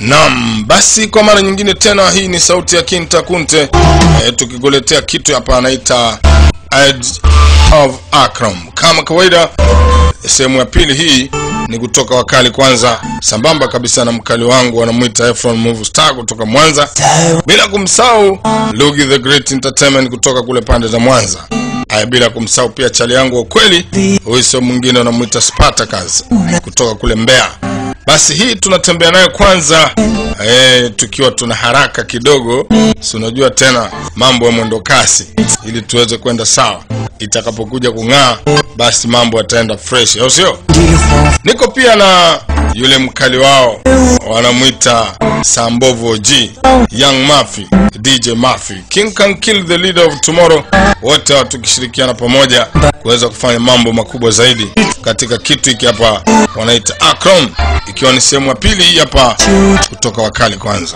Naam, basi kwa mara nyingine tena, hii ni sauti ya Kinta Kunte e, tukikuletea kitu hapa anaita Edge of Akram. Kama kawaida, sehemu ya pili hii ni kutoka wakali kwanza, sambamba kabisa na mkali wangu wanamwita Efron Move Star kutoka Mwanza, bila kumsahau Lugi the Great Entertainment kutoka kule pande za Mwanza. Haya, bila kumsahau pia chali yangu wa kweli, huyu sio mwingine, wanamwita Spartacus kutoka kule Mbeya. Basi hii tunatembea nayo kwanza eh, tukiwa tuna haraka kidogo, si unajua tena mambo ya mwendo kasi, ili tuweze kwenda sawa. Itakapokuja kung'aa, basi mambo yataenda fresh, au sio? Niko pia na yule mkali wao wanamwita Sambovu OG, Young Mafy, DJ Mafy, King can kill the leader of tomorrow, wote hao tukishirikiana pamoja kuweza kufanya mambo makubwa zaidi katika kitu hiki hapa wanaita Akron, ikiwa ni sehemu ya pili hii hapa kutoka wakali kwanza.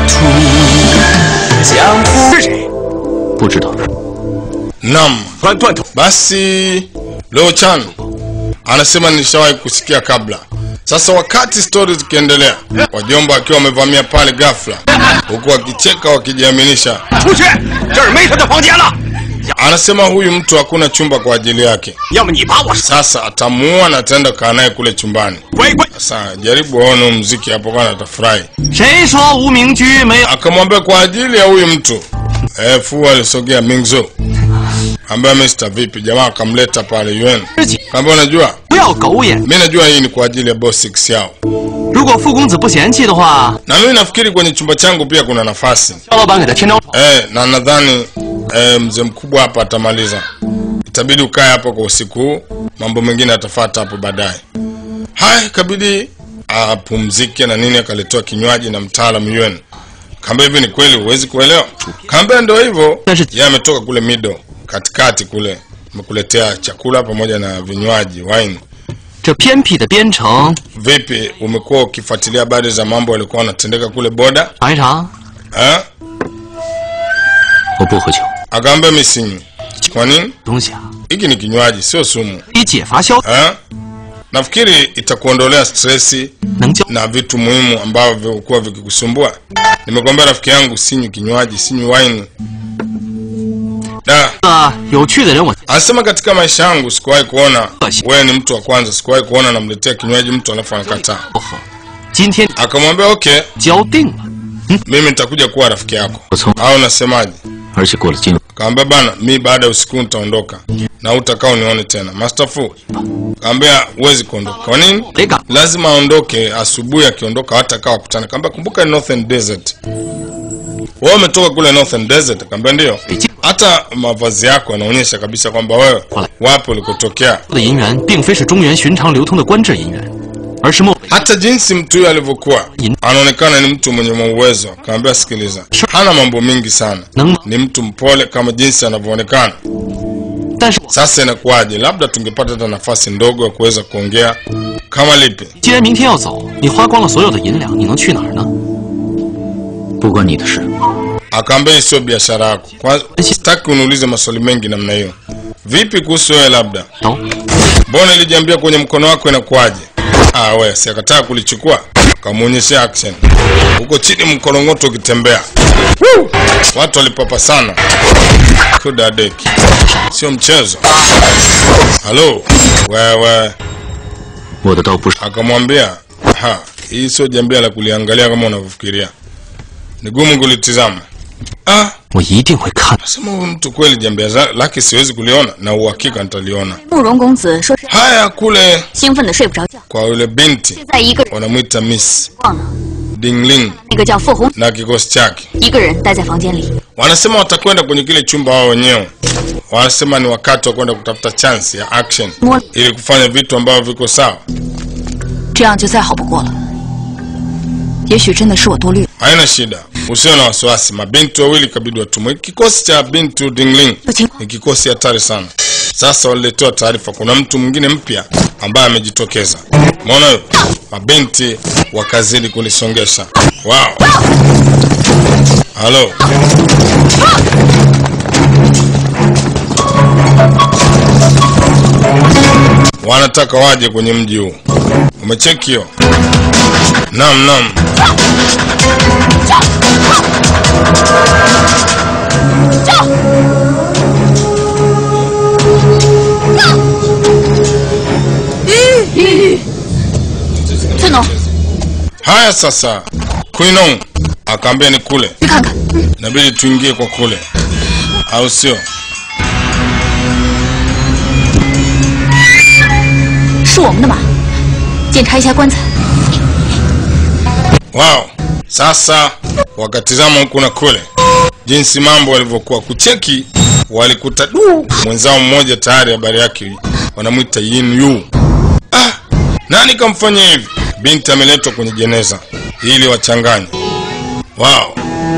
是谁？不知道。 Naam, 断断头， basi Leo Chan anasema nishawahi kusikia kabla. Sasa wakati stori zikiendelea, wajomba wakiwa wamevamia pale ghafla, huku wakicheka wakijiaminisha, 出去！这儿没他的房间了。 anasema huyu mtu hakuna chumba kwa ajili yake. 要么你把我 Sasa atamuua na ataenda kaa naye kule chumbani. 乖乖。 Sasa jaribu waone huu mziki hapo, kana atafurahi. 谁说无名居没有？ Akamwambia kwa ajili ya huyu mtu eh, Fu alisogea Mingzo ambaye Mr. vipi, jamaa akamleta pale UN, 自己 kaambia unajua, 不要狗眼。 mi najua hii ni kwa ajili ya boss six yao, 如果傅公子不嫌弃的话， na mimi nafikiri kwenye chumba changu pia kuna nafasi 肖老板给他添张床。 eh, na nadhani eh, mzee mkubwa hapa atamaliza. Itabidi ukae hapa kwa usiku huu, mambo mengine atafata hapo baadaye. Haya, ikabidi apumzike na nini, akaletewa kinywaji na mtaalam UN. Kaambia hivi, ni kweli huwezi kuelewa? Kaambia ndio hivyo, yeye ametoka kule mido katikati kule, amekuletea chakula pamoja na vinywaji wine. 这偏僻的边城， Vipi, umekuwa ukifuatilia habari za mambo yalikuwa yanatendeka kule boda 尝一尝。 eh? 我不喝酒， Akaambia mimi sinywi. Kwa nini? 东西啊， Hiki ni kinywaji, sio sumu. 可以解乏消， Eh? Nafikiri itakuondolea stresi 能教 na vitu muhimu ambavyo vilikuwa vikikusumbua. Nimekwambia rafiki yangu, sinywi kinywaji, sinywi wine. Da, 个有趣的人我。 anasema katika maisha yangu sikuwahi kuona wewe ni mtu wa kwanza, sikuwahi kuona namletea kinywaji mtu alafu anakataa. 不喝。今天 Akamwambia okay, 交定了， mimi nitakuja kuwa rafiki yako, 我从 au unasemaje? 而且过了今晚， Kaambia bana, mi baada ya usiku nitaondoka na utakaa unione tena. Master Fu kaambia huwezi kuondoka. Kwa nini? 没敢。 lazima aondoke asubuhi. Akiondoka hata kawa kutana, kaambia kumbuka ni Northern Desert. Wewe umetoka kule Northern Desert? Kaambia ndio. 北京 Hata mavazi yako yanaonyesha kabisa kwamba wewe wapi ulikotokea. 的银元并非是中原寻常流通的官制银元，而是漠北 Hata jinsi mtu huyo alivyokuwa anaonekana ni mtu mwenye uwezo. Kaambia sikiliza, hana mambo mingi sana, 能。 ni mtu mpole kama jinsi anavyoonekana. 但是我 Sasa inakuwaje? Labda tungepata hata nafasi ndogo ya kuweza kuongea. Kama lipi? 既然明天要走，你花光了所有的银两，你能去哪儿呢？不关你的事。 Akaambia hii sio biashara yako. Kwanza sitaki uniulize maswali mengi namna hiyo. Vipi kuhusu wewe labda? 走， Mbona ilijiambia kwenye mkono wako inakuwaje? Ah, we si akataa kulichukua, kamuonyeshea action huko chini, mkorongoto ukitembea. Woo! Watu walipapa sana, kudadeki, sio mchezo. Halo wewe, 我的刀不是 akamwambia ha, hii sio jambia la kuliangalia kama unavyofikiria, ni gumu kulitizama. Ah, 我一定会看。 sema huyu mtu kweli jambia za- lake siwezi kuliona, na uhakika nitaliona. 慕容公子说是 Haya, kule 兴奋的睡不着觉， kwa yule binti 现在一个人 wanamwita Miss 忘了 Dingling 那个叫傅红， na kikosi chake. 一个人待在房间里。 Wanasema watakwenda kwenye kile chumba wao wenyewe. Wanasema ni wakati wa kwenda kutafuta chance ya action Mo- ili kufanya vitu ambavyo viko sawa. 这样就再好不过了。也许真的是我多虑了。 Haina shida, usio na wasiwasi. Mabinti wawili kabidi watumwe. Kikosi cha binti Dingling 有情 ni kikosi hatari sana. Sasa waliletewa taarifa, kuna mtu mwingine mpya ambaye amejitokeza. Umeona hiyo? Mabinti wakazidi kulisongesha. Wow. Halo. wanataka waje kwenye mji huu. Umecheki hiyo? Naam, naam. Haya sasa, Quinong akaambia ni kule, 去看看。 inabidi tuingie kwa kule, au sio? 是我们的马，检查一下棺材。 Wow. Sasa wakatizama huku na kule jinsi mambo yalivyokuwa, kucheki walikuta du, mwenzao mmoja tayari habari yake wanamwita Yin Yu. Ah, nani kamfanya hivi? Binti ameletwa kwenye jeneza ili wachanganye. Wow,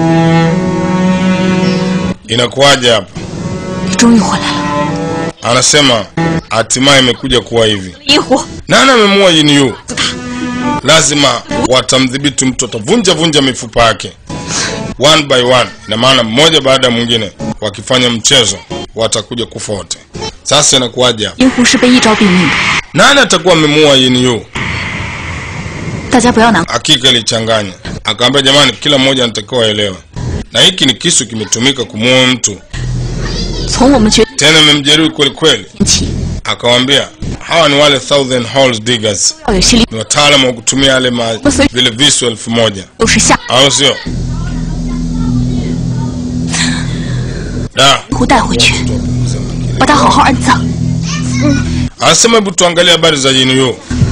inakuwaje hapa? 你终于回来了， Anasema hatimaye imekuja kuwa hivi. 银狐， Nani amemuua Yin Yu? Lazima watamdhibiti mtu, watavunja vunja mifupa yake one by one, ina maana mmoja baada ya mwingine. Wakifanya mchezo watakuja kufa wote. Sasa inakuwaje hapa? 银狐是被一招毙命的， Nani atakuwa amemuua Yin Yu? 大家不要难过。 Hakika ilichanganya, akaambia jamani, kila mmoja anatakiwa aelewe, na hiki ni kisu kimetumika kumuua mtu, 从我们决 tena imemjeruhi kweli kweli. 定起， Akawambia hawa ni wale thousand holes diggers, 要有心理 ni wataalamu wa kutumia yale ma, vile visu elfu moja 都是下 au sio? Da, 银狐带回去，把它好好安葬。 anasema hebu tuangalie habari za Yin Yu.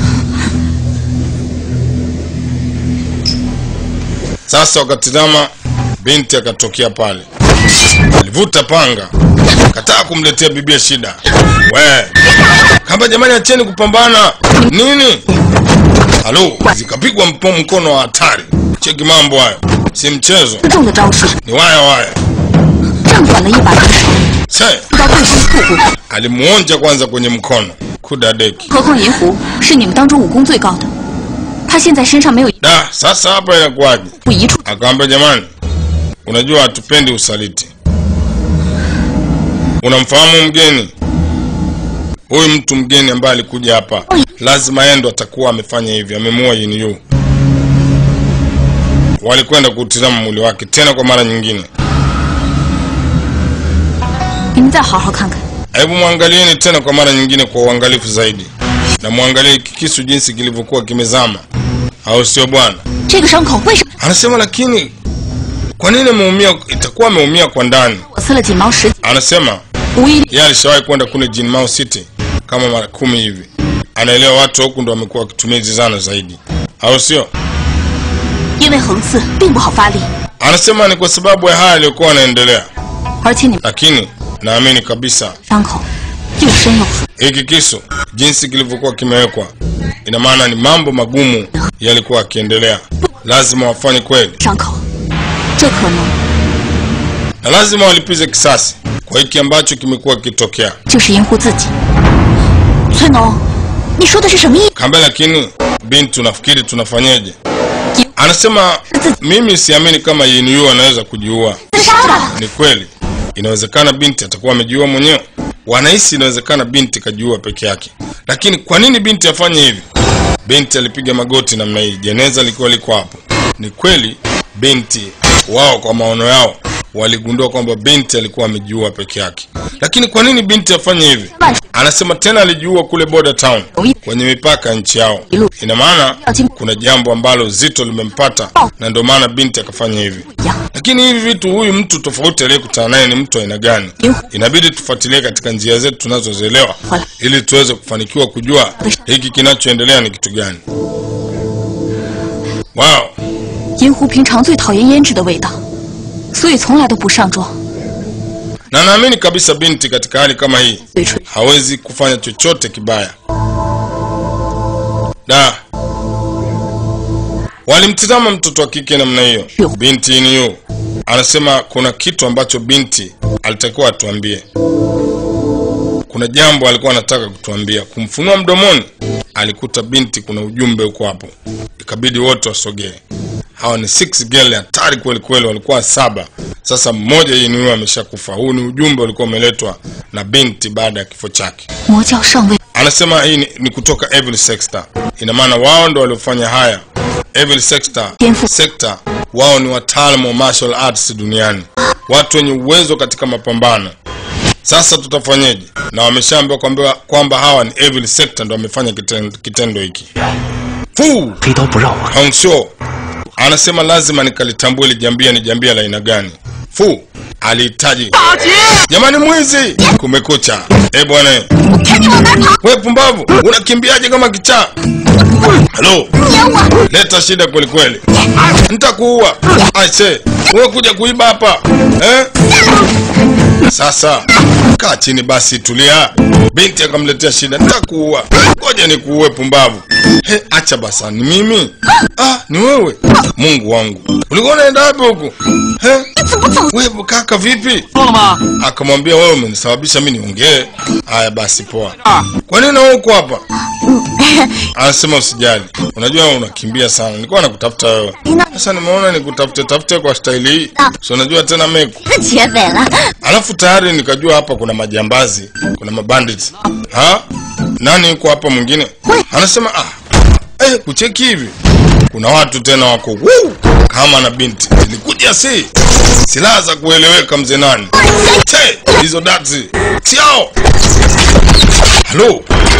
Sasa wakatizama, binti akatokea pale, alivuta panga, kataa kumletea bibia shida. We kamba, jamani, acheni kupambana nini? Halo, zikapigwa mpo mkono wa hatari. Cheki mambo hayo, si mchezo, 重的招式， ni waya waya. 正短了一把匕首， Se 到对方腹部。 alimuonja kwanza kwenye mkono, kudadeki 何况银狐是你们当中武功最高的，他现在身上没有一 da. Sasa hapa inakuwaje? 步一处， Akamwambia, jamani, unajua hatupendi usaliti. Unamfahamu mgeni huyu? Mtu mgeni ambaye alikuja hapa, lazima yeye ndo atakuwa amefanya hivi, amemuua Yin Yu. Walikwenda kuutizama mwili wake tena kwa mara nyingine. 你们再好好看看。 Hebu mwangalieni tena kwa mara nyingine kwa uangalifu zaidi, na mwangalie hiki kisu jinsi kilivyokuwa kimezama, au sio bwana? 这个伤口为什么 Anasema lakini kwa nini ameumia? Itakuwa ameumia kwa ndani. 我刺了锦毛十 Anasema 无一例 yeye alishawahi kwenda kule Jinmao City kama mara kumi hivi, anaelewa watu huku ndo wamekuwa wakitumia hizi zana zaidi, au sio? 因为横刺并不好发力， Anasema ni kwa sababu ya haya yaliyokuwa yanaendelea, 而且你们 lakini naamini kabisa 伤口又深又腐， hiki kisu jinsi kilivyokuwa kimewekwa, ina maana ni mambo magumu yalikuwa yakiendelea, lazima wafanye kweli 伤口，这可能 na lazima walipize kisasi kwa hiki ambacho kimekuwa kikitokea. 就是银狐自己。崔农，你说的是什么意？ Kambe, lakini binti, unafikiri tunafanyeje? Anasema mimi siamini kama Yin Yu anaweza kujiua. 自杀了。 Ni kweli, inawezekana binti atakuwa amejiua mwenyewe. Wanahisi inawezekana binti kajiua peke yake, lakini kwa nini binti afanye hivi? Binti alipiga magoti namna hii, jeneza likiwa liko hapo. Ni kweli binti wao, kwa maono yao, waligundua kwamba binti alikuwa amejiua peke yake, lakini kwa nini binti afanye hivi? Anasema tena alijiua kule border town, kwenye mipaka ya nchi yao. Ina maana kuna jambo ambalo zito limempata, na ndio maana binti akafanya hivi. Lakini hivi vitu, huyu mtu tofauti aliyekutana naye ni mtu aina gani? Inabidi tufuatilie katika njia zetu tunazozielewa, ili tuweze kufanikiwa kujua hiki kinachoendelea ni kitu gani. Wow, 银狐平常最讨厌胭脂的味道，所以从来都不上妆。 na naamini kabisa binti katika hali kama hii 嘴唇 hawezi kufanya chochote kibaya. Da, walimtizama mtoto wa kike namna hiyo. Binti ni yu anasema kuna kitu ambacho binti alitakiwa atuambie. Kuna jambo alikuwa anataka kutuambia, kumfunua mdomoni. Alikuta binti kuna ujumbe huko hapo, ikabidi wote wasogee. Hawa ni six girl hatari kweli kweli, walikuwa saba. Sasa mmoja yeye ameshakufa. Huu ni ujumbe ulikuwa umeletwa na binti baada ya kifo chake. 魔教上位， Ana anasema hii ni, ni kutoka Evil Sector. Ina maana wao ndo waliofanya haya. Evil Sector, Jenfu. Sector wao ni wataalamu wa martial arts duniani, watu wenye uwezo katika mapambano. Sasa tutafanyeje? Na wameshaambiwa kwamba kwamba hawa ni Evil Sector ndo wamefanya kitendo, kitendo hiki. Fu 飞刀不让我 Hong Shou anasema lazima nikalitambue ili jambia ni jambia la aina gani. Fu alihitaji jamani, mwizi! Kumekucha eh bwana, 看你往哪儿跑！ we pumbavu, unakimbiaje kama kichaa? Halo, 撵我！ leta shida kweli kweli, nitakuua. Aise, wewe kuja kuiba hapa eh? Sasa kaa chini basi, tulia. Binti akamletea shida, nitakuua. Ngoja nikuue pumbavu. He, acha basa, ni mimi? Ah, ni wewe. Mungu wangu, ulikuwa unaenda wapi huku? He, 你怎么走？ wewe kaka, vipi? 说了吗？ Akamwambia wewe umenisababisha mimi niongee. Haya basi, poa. Kwa nini na uko hapa? Anasema usijali, unajua unakimbia sana, nilikuwa nakutafuta wewe. Sasa nimeona nikutafute tafute kwa staili hii, si unajua tena meku 是劫匪了！ Alafu tayari nikajua hapa kuna majambazi, kuna mabandits. Ha? Nani yuko hapa mwingine? Anasema ah, eh, kucheki hivi. Kuna watu tena wako wuu, kama na binti. Zilikuja si silaha za kueleweka mzee nani? Che, hizo dati. Siao. Halo.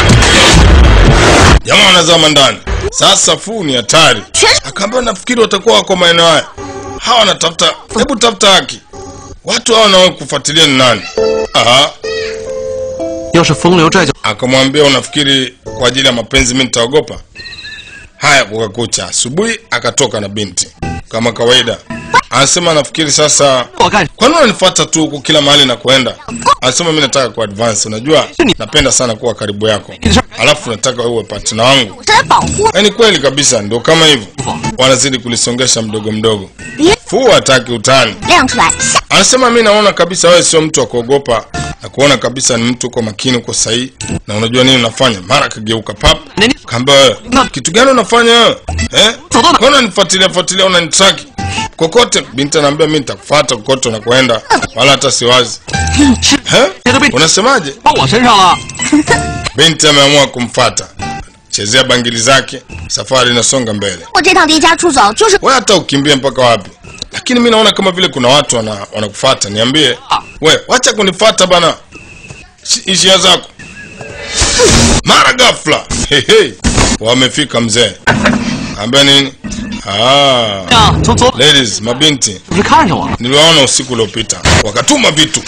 Jamaa wanazama ndani. Sasa fu ni hatari. Akaambia nafikiri watakuwa wako maeneo haya. Hawa wanatafuta, hebu tafuta haki. Watu hao wanao kufuatilia ni nani? Aha, 要是风流债就 akamwambia unafikiri kwa ajili ya mapenzi mimi nitaogopa? Haya, kukakucha. Asubuhi akatoka na binti kama kawaida. Anasema nafikiri sasa, 我干 kwani unanifuata tu huku kila mahali na kuenda? Anasema mimi nataka ku advance, unajua napenda sana kuwa karibu yako, alafu nataka uwe partner wangu. 我是来保护 Yaani kweli kabisa, ndio kama hivyo, wanazidi kulisongesha mdogo mdogo. 别 Fu hataki utani. 亮出来， Anasema mi naona kabisa wewe sio mtu wa kuogopa na kuona kabisa ni mtu uko makini, uko sahihi na unajua nini unafanya. Mara akageuka pap, Nini? kaamba wewe kitu gani unafanya wewe eh? Sodona. Kwa unanifuatilia fuatilia, unanitraki kokote. Binti anaambia mi nitakufuata kokote unakoenda, wala hata siwazi. Eh? 这都被 Unasemaje? 到我身上了。 Binti ameamua kumfata, chezea bangili zake, safari inasonga mbele. 我这趟离家出走就是 we hata ukimbie mpaka wapi lakini mi naona kama vile kuna watu wana, wanakufata niambie we wacha kunifata bana Shi- ishia zako mara ghafla hehe wamefika mzee ambia nini ah, 呀，从左 ladies mabinti 不是看上我了？ niliwaona usiku uliopita wakatuma vitu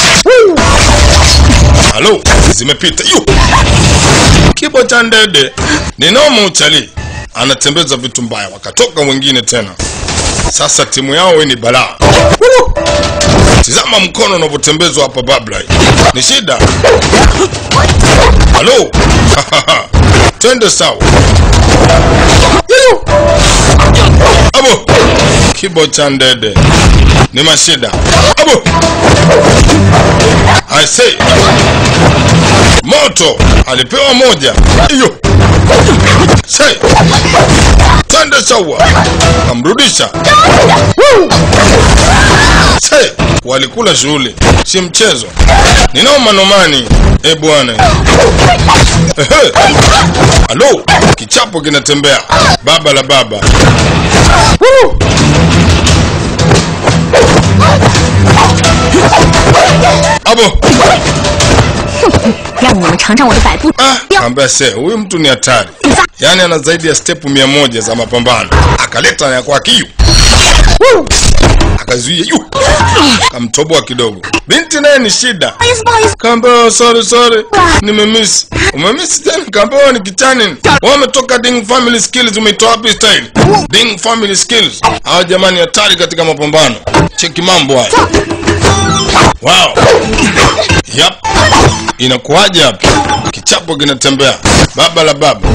halo zimepita yu kibo cha ndede ninoma uchali anatembeza vitu mbaya wakatoka wengine tena sasa timu yao we ni balaa tizama mkono unavyotembezwa hapa babla ni shida halo twende sawa Yuyu. abo kibo cha ndede ni mashida abo I say moto alipewa moja hiyo say twende sawa kamrudisha say walikula shughuli si mchezo ninao nomani e bwana Ehe. halo kichapo kinatembea baba la baba Woo. abo 让你们尝尝我的百步 Ah, 镖。 ambaye se huyu mtu ni hatari, yaani ana zaidi ya stepu mia moja za mapambano. Akaleta ya kwake hiyo, akazuia yu, kamtoboa kidogo. Binti naye ni shida, 不好意思，不好意思， kaambia oh, sorry sorry, nimemiss. Umemiss tena? Kaambia wewe ni kichani. Wewe umetoka Ding Family Skills, umeitoa wapi style? Ding Family Skills. Hawa jamani hatari katika mapambano. Cheki mambo haya. Wow. Yep. Inakuwaje hapa? Kichapo kinatembea. Baba la baba.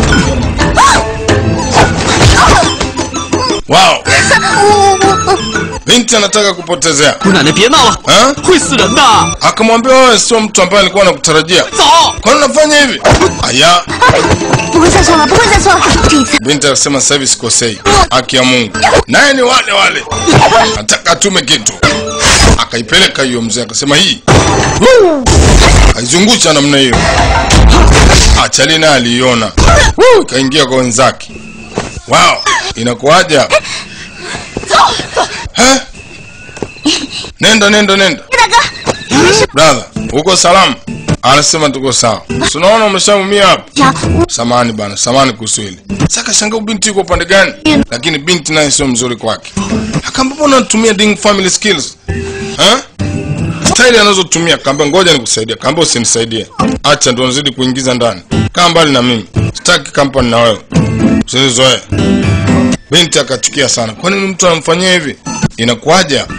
Wow. Binti anataka kupotezea. 姑奶奶别闹了， Ha? 会死人的。 Akamwambia wewe sio mtu ambaye alikuwa anakutarajia. 走， Kwa nini unafanya hivi? Aya. 不会再错了，不会再错了。这一次 Binti akasema sasa hivi sikosei. Haki ya Mungu. Naye ni wale wale. Nataka atume kitu. Akaipeleka hiyo mzee akasema hii. Aizungusha namna hiyo. Ah, Chalina aliiona Woo, kaingia kwa wenzake. Wow, inakuwaje hapa? Eh? Nenda nenda nenda. Brother, uko salama? Anasema tuko sawa. Si unaona umeshaumia hapa? 呀，我 Samani bana, samani kuhusu hili. Saka shanga binti yuko upande gani? Lakini binti naye sio mzuri kwake. Akaambia mbona unatumia Ding family skills? Eh? Staili anazotumia kaambia ngoja nikusaidie. Kaambia usinisaidie. Acha ndo nazidi kuingiza ndani. Kaa mbali na mimi. Sitaki kampani na wewe. Usinizoe. Binti akachukia sana. Kwa nini mtu anamfanyia hivi? Inakuwaje? hapa?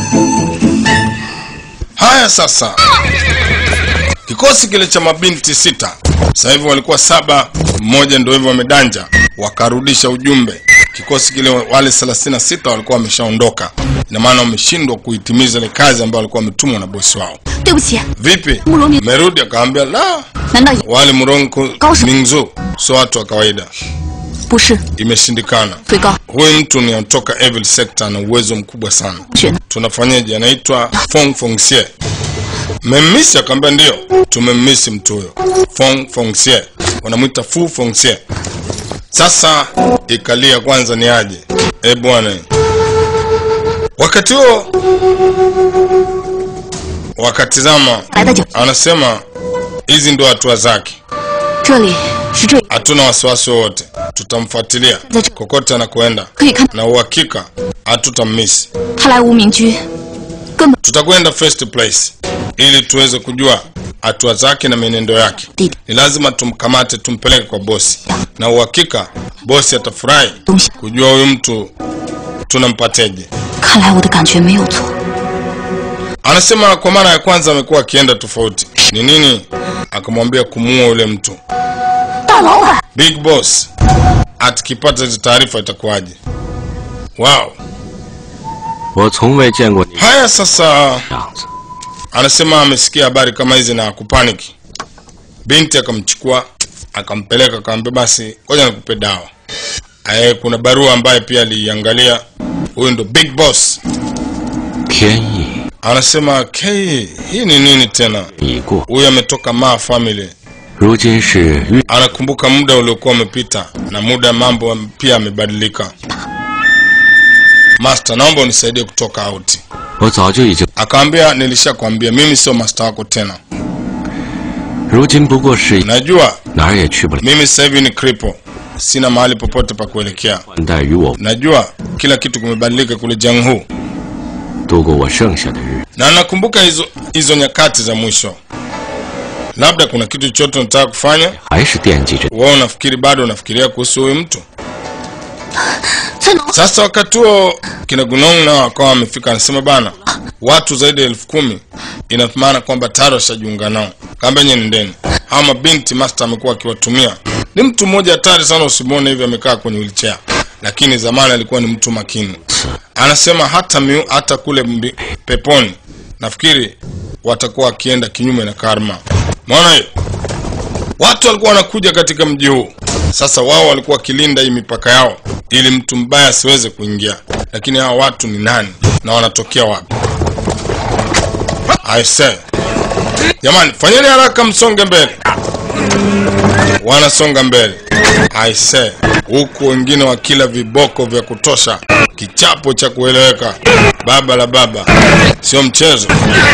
Haya sasa. Kikosi kile cha mabinti sita sasa hivi walikuwa saba, mmoja ndio hivyo wamedanja, wakarudisha ujumbe. Kikosi kile wale 36 walikuwa wameshaondoka, ina maana wameshindwa kuitimiza ile kazi ambayo walikuwa wametumwa na bosi wao. 对不起， Vipi, Murungi. merudi? Akaambia la, 难道 wale Murongo Kausa. Mingzu sio watu wa kawaida, 不是 imeshindikana. 最高 Huyu mtu ni anatoka Evil Sector na uwezo mkubwa sana. 选的？ tunafanyaje? Anaitwa Fong Fongxie. Mmemmisi? Akaambia ndio, tumemmisi mtu huyo Fong Fongxie, wanamwita Fu Fongxie. Sasa ikalia kwanza ni aje? E bwana, wakati huo wakatizama, 来的就 anasema hizi ndio hatua zake, 这里是这， hatuna wasiwasi wowote, tutamfuatilia kokote anakoenda 可以看 na uhakika hatutammisi. 他来无名居，根本 tutakwenda first place ili tuweze kujua hatua zake na mienendo yake. Ni lazima tumkamate, tumpeleke kwa bosi, na uhakika bosi atafurahi 东西。 kujua huyu mtu tunampateje. 看来我的感觉没有错。 Anasema kwa mara ya kwanza amekuwa akienda tofauti. Ni nini? Akamwambia kumuua yule mtu. 大老板， Big boss atikipata hizo taarifa itakuwaje? Wow. 我从未见过你 Haya sasa 这样子。 anasema amesikia habari kama hizi na kupaniki. Binti akamchukua akampeleka, akamwambia basi, ngoja nikupe dawa. Aye, kuna barua ambaye pia aliiangalia. Huyu ndo big boss. 天意 Anasema K, hii ni nini tena? 已过， Huyu ametoka Ma family, 如今是遇 anakumbuka muda uliokuwa umepita na muda mambo pia yamebadilika. Master, naomba unisaidie kutoka out. 我早就已经， Akamwambia nilishakwambia mimi sio master wako tena, 如今不过是 najua 哪儿也去不了， mimi sasa hivi ni cripple, sina mahali popote pa kuelekea. 换代于我 Najua kila kitu kimebadilika kule Jianghu, 度过我剩下的日子。 na nakumbuka hizo hizo nyakati za mwisho. Labda kuna kitu chochote unataka kufanya? 还是惦记着 Wewe unafikiri bado unafikiria kuhusu huyu mtu? 翠农， Sasa wakati huo kina Gunong nao wakawa wamefika, anasema bana, watu zaidi ya elfu kumi ina maana kwamba tayari washajiunga nao. Kaambia nyie nendeni, hawa mabinti master amekuwa akiwatumia. Ni mtu mmoja hatari sana, usimwone hivi amekaa kwenye wheelchair, lakini zamani alikuwa ni mtu makini. Anasema hata miu, hata kule mbi, peponi nafikiri watakuwa wakienda kinyume na karma. Maona hiyo watu walikuwa wanakuja katika mji huu. Sasa wao walikuwa wakilinda hii mipaka yao ili mtu mbaya asiweze kuingia, lakini hawa watu ni nani na wanatokea wapi? I say, jamani, fanyeni haraka, msonge mbele. Wanasonga mbele, I say, huku wengine wakila viboko vya kutosha, kichapo cha kueleweka. Baba la baba, sio mchezo.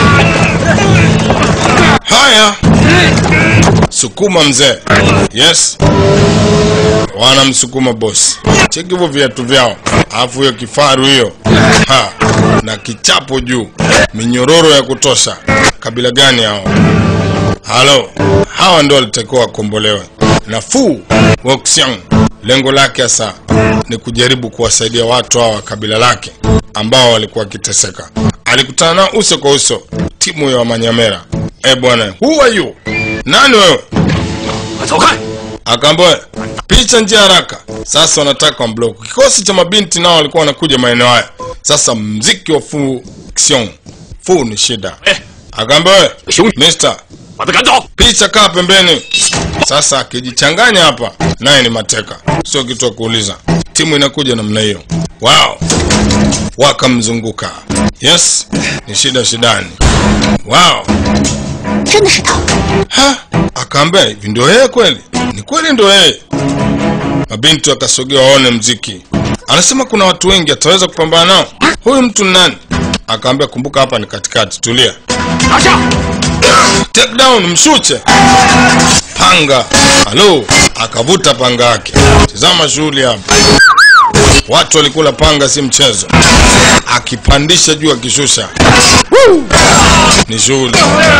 Haya, sukuma mzee. Yes, wanamsukuma bosi. Cheki hivyo viatu vyao, alafu hiyo kifaru hiyo ha, na kichapo juu, minyororo ya kutosha. Kabila gani hao? Halo, hawa ndio walitakiwa wakombolewe. Nafuu Woxiang lengo lake hasa ni kujaribu kuwasaidia watu hawa wa kabila lake ambao walikuwa wakiteseka. Alikutana nao uso kwa uso, timu ya Wamanyamera. Eh bwana, who are you? Nani wewe? 走开！ Akaambia picha njia haraka. Sasa wanataka wamblock. Kikosi cha mabinti nao walikuwa wanakuja maeneo haya. Sasa mziki wa Fu Xiong. Fu ni shida. Eh. Akaambia wewe, Xiong. Mister, 把他赶走！ picha kaa pembeni. Sasa akijichanganya hapa, naye ni mateka, sio kitu cha kuuliza. Timu inakuja namna hiyo. Wow, wakamzunguka. Yes, ni shida shidani. Wow, 真的是他。 ha, akaambia hivi ndio yeye kweli ni kweli ndio yeye mabinti wakasogea waone mziki anasema kuna watu wengi ataweza kupambana nao huyu mtu ni nani akaambia kumbuka hapa ni katikati tulia 拿下！ take down mshuche panga halo akavuta panga yake tizama shughuli hapa watu walikula panga si mchezo akipandisha juu akishusha Woo! ni shughuli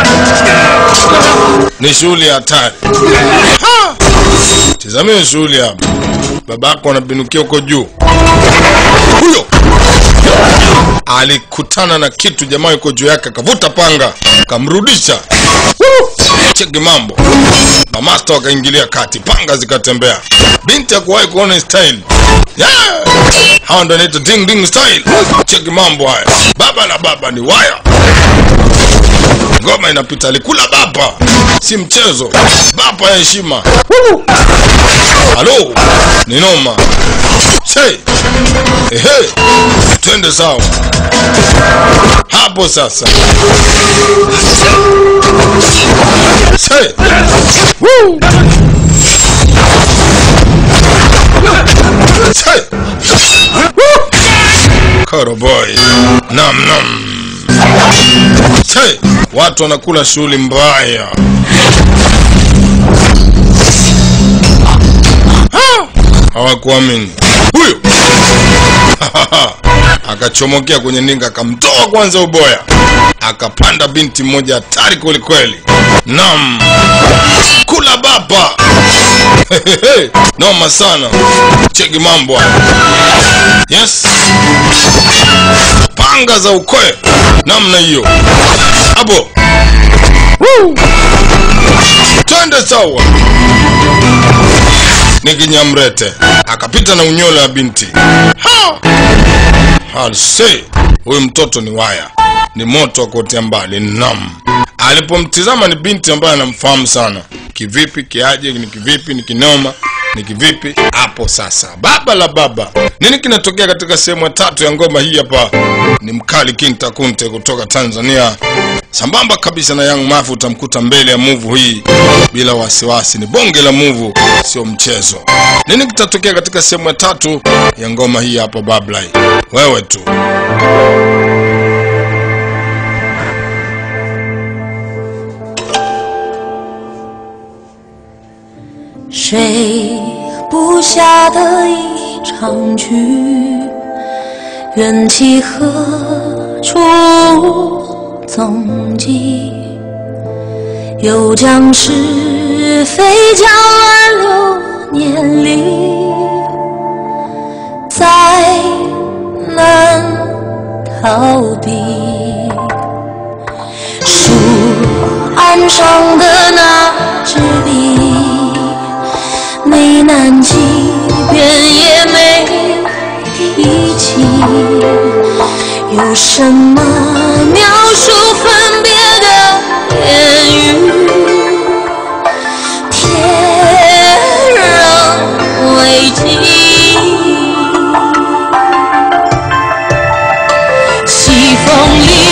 ni shughuli ya hatari Ha! tizamie shughuli hapa babako anabinukia huko juu huyo alikutana na kitu jamaa yuko juu yake akavuta panga akamrudisha Woo! cheki mambo mamasta wakaingilia kati panga zikatembea binti akuwahi kuona hii style yeah! hawa ndo anaitwa ding ding style cheki mambo haya baba na baba ni waya ngoma inapita alikula bapa si mchezo bapa ya heshima Woo! halo ni noma Say. Ehe, twende sawa hapo sasa. Say. Woo. Say. Woo. Koro boy. Nam nam. Say. Watu wanakula shughuli mbaya. Ah, Hawakuamini huyo akachomokea kwenye ninga akamtoa kwanza uboya akapanda binti mmoja hatari kwelikweli nam kula bapa noma sana cheki mambo haya yes panga za ukoe namna hiyo hapo Woo! twende sawa ni kinyamrete akapita na unyola ya binti ha! halse huyu mtoto ni waya ni moto wa kuotea mbali nam alipomtizama ni binti ambaye anamfahamu sana kivipi kiaje ni kivipi ni kinoma ni kivipi hapo sasa baba la baba nini kinatokea katika sehemu ya tatu ya ngoma hii hapa ni mkali king takunte kutoka tanzania sambamba kabisa na young mafu utamkuta mbele ya muvu hii bila wasiwasi ni bonge la muvu sio mchezo nini kitatokea katika sehemu ya tatu ya ngoma hii hapa bablai wewe tu 谁布下的一场局，缘起何处无踪迹？又将是非交乱流年里，再难逃避。书案上的那支笔。没难几遍也没提起，有什么描述分别的言语？天人为镜，西风里。